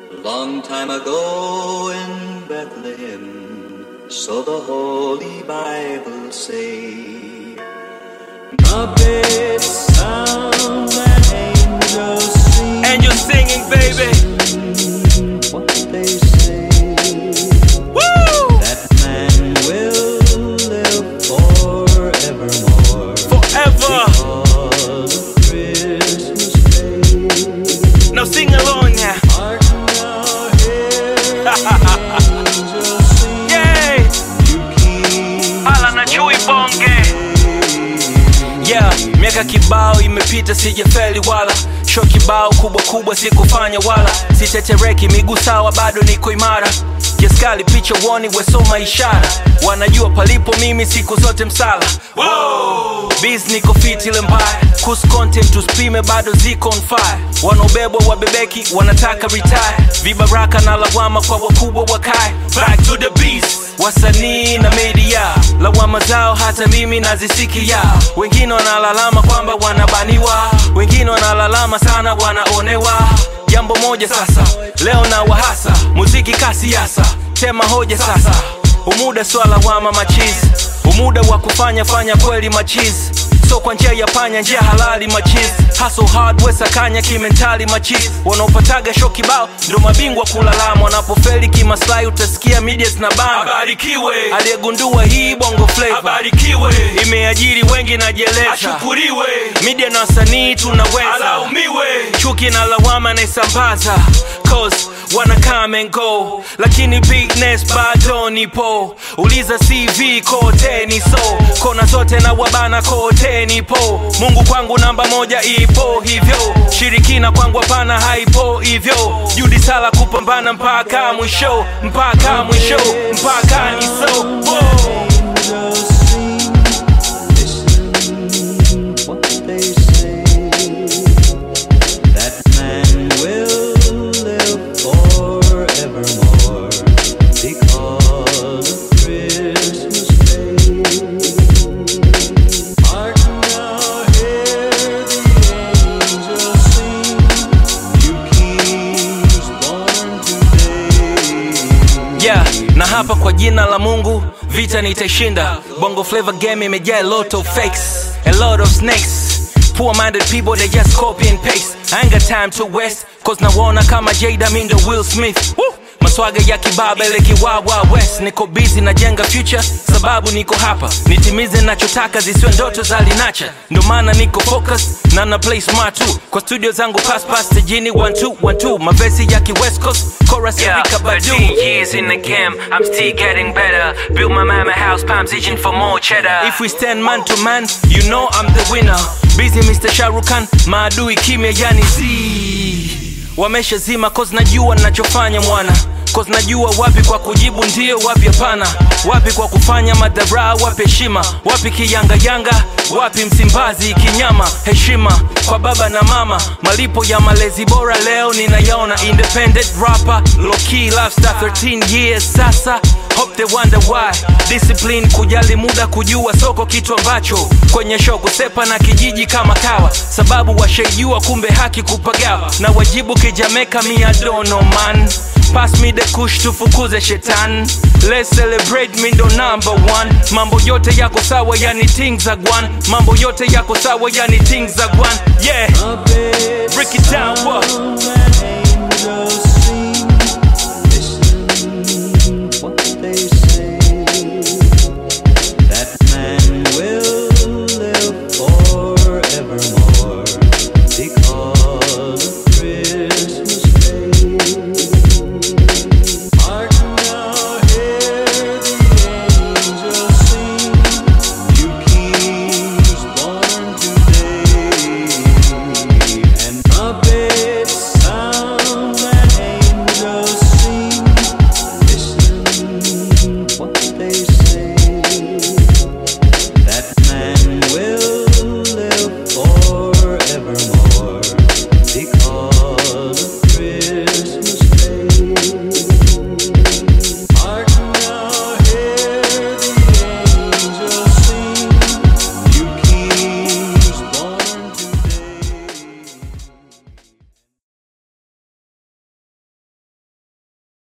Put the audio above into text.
Long time ago in Bethlehem, so the Holy Bible say. Trumpets sound and angels sing. Angel singing, baby. What they say Woo! that man will live forevermore. Forever. Because of Christmas Day. Now sing along now. Hark now, hear angels sing. Yay! You keep Hala na chui bonge. Yeah, miaka kibao imepita sijafeli wala sho kibao kubwa kubwa sikufanya wala sitetereki miguu sawa bado niko imara kiaskali picha woni wesoma ishara wanajua palipo mimi siku zote msala bis niko fit ile mbaya kus content tuspime bado ziko on fire wanaobebwa wabebeki wanataka retire vibaraka na lawama kwa wakubwa wakae back to the beast wasanii na media lawama zao hata mimi nazisikia wengine wanalalama kwamba wanabaniwa wengine wanalalama sana wanaonewa jambo moja sasa leo na wahasa muziki kasiasa tema hoja sasa umuda swala wama machizi umuda wa kufanya fanya kweli machizi so kwa njia ya panya njia halali machizi hustle hard wesakanya kimentali machizi wanaopataga sho kibao ndo mabingwa kulalama wanapofeli kimaslahi utasikia media na bana Abarikiwe, aliyegundua hii bongo flavor abarikiwe, imeajiri wengi najeleza ashukuriwe, media na wasanii tunaweza alaumiwe. chuki na lawama naisambaza cause wana come and go lakini bigness bado nipo uliza cv kote ni so kona zote na wabana kote nipo mungu kwangu namba moja ipo hivyo shirikina kwangu hapana haipo hivyo judi sala kupambana mpaka mwisho mpaka mwisho mpaka ni so Whoa. angels sing. Listen what they say. That man will live forevermore because of Christmas Day. Hark now, hear the angels sing. You kings born today. yeah na hapa kwa jina la mungu vita nitashinda bongo flavor game imejaa a lot of fakes a lot of snakes poor minded people they just copy and paste i ain't got time to waste cause nawaona kama jada mindo will smith Woo! maswaga ya kibaba ile kiwawa west niko busy najenga future sababu niko hapa nitimize nachotaka zisiwe ndoto za linacha ndo maana niko focus na na play smart too kwa studio zangu pass pass tejini 1212 mavesi ya ki west coast chorus ya Rika Badu 13 years in the game, I'm still getting better. Build my mama house, palms itching for more cheddar. If we stand man to man, you know I'm the winner. Busy Mr. Sharukan, maadui kimya yani z wamesha zima cause najua nachofanya mwana cause najua wapi kwa kujibu ndio wapi hapana wapi kwa kufanya madhara wapi heshima wapi kiyangayanga wapi msimbazi kinyama heshima kwa baba na mama malipo ya malezi bora leo ninayaona independent rapper low key lifestyle 13 years sasa hope they wonder why discipline kujali muda kujua soko kitu ambacho kwenye show kusepa na kijiji kama kawa sababu washaijua kumbe haki kupagawa na wajibu kijameka miadono man pass me the kush tufukuze shetani let's celebrate me ndo number one mambo yote yako sawa yani things za gwan mambo yote yako sawa yani things za gwan yeah break it down what Trumpets